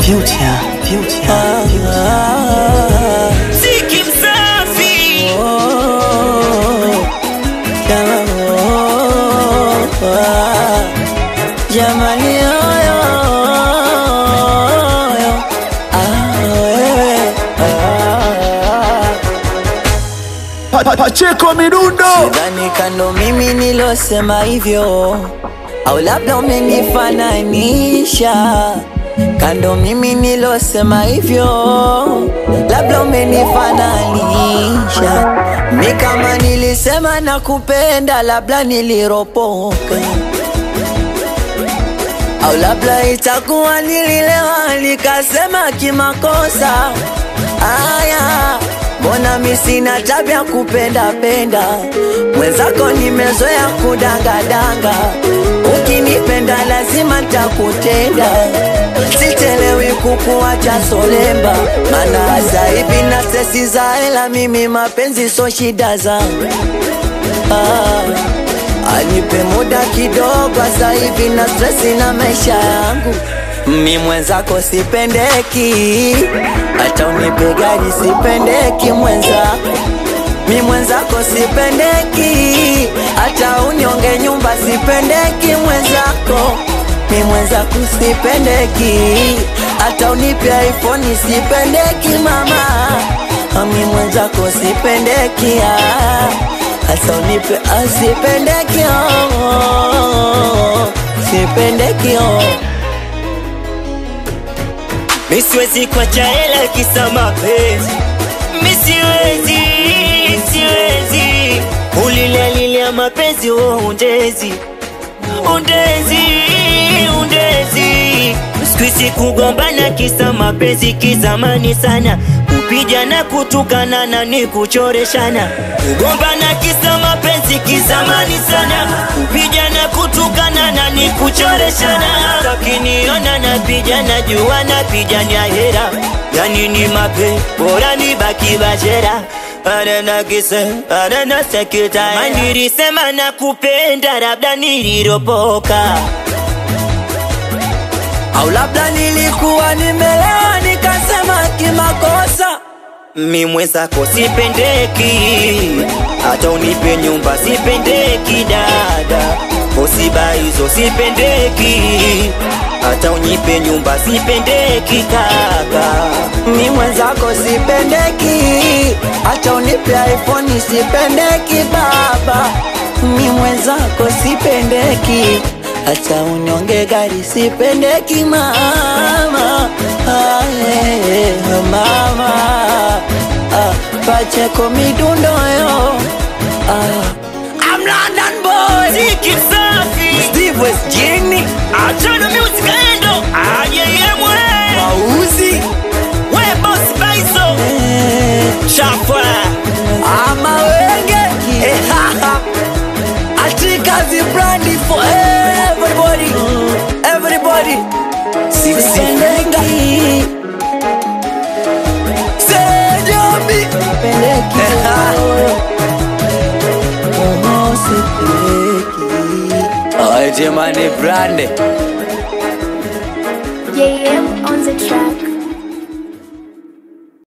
Future, future, Ziki msafi Jamani oyo Pa- pa- Pacheko midundo Sidhani kando mimi nilosema hivyo, au labda umenifananisha kando mimi nilosema hivyo, labda umenifananisha mi kama nilisema nakupenda, labda niliropoka au labda itakuwa nililewa nikasema kimakosa. Aya, mbona mi sina tabia kupenda penda, mwenzako nimezoea kudangadanga. Ukinipenda lazima ntakutenda, sichelewi kukuacha solemba, maana sasa hivi na sesi za hela, mimi mapenzi so shida zangu ah. Anipe muda kidogo, sasa hivi na stresi na maisha yangu. Mi mwenzako sipendeki, hata unipe gari sipendeki mwenzako. Mi mwenzako sipendeki, hata unyonge nyumba sipendeki mwenzako. Mi mwenzako sipendeki, hata unipe iPhone sipendeki mama. Mi mwenzako sipendeki ah. Hasa unipe asipendeki oh, sipendeki oh. Mi siwezi kuacha hela kisa mapenzi Mi siwezi, siwezi Ulilalilia mapenzi wo undezi Undezi, undezi Sikuizi kugombana kisa mapenzi kizamani sana Kupijana kutukana na ni kuchoreshana Kugombana kisa mapenzi kizamani sana Kupijana kutukana na ni kuchoreshana Takiniona napijana jua napijania hera Yani ni mape bora ni baki bashera Arena kise, arena sekita Manilisema na kupenda labda niliropoka Au labda nilikuwa nimelewa nikasema kimakosa Mi mwenzako sipendeki, hata unipe nyumba sipendeki dada, osiba hizo sipendeki, hata unipe nyumba sipendeki kaka. Mi mwenzako sipendeki, hata unipe iPhone sipendeki baba. Mi mwenzako sipendeki, hata unyonge gari sipendeki mama. Ah, eh, eh, mama ah, Pacheko midundo yo ah. I'm London boy Ziki msafi, Steve West Jini achana music endo, ayeyemwe, Mauzi we boss baiso, eh. chafwa, ama wenge atikazi brandi for everybody everybody sipendeki sejobi Jamani brande JM on the track.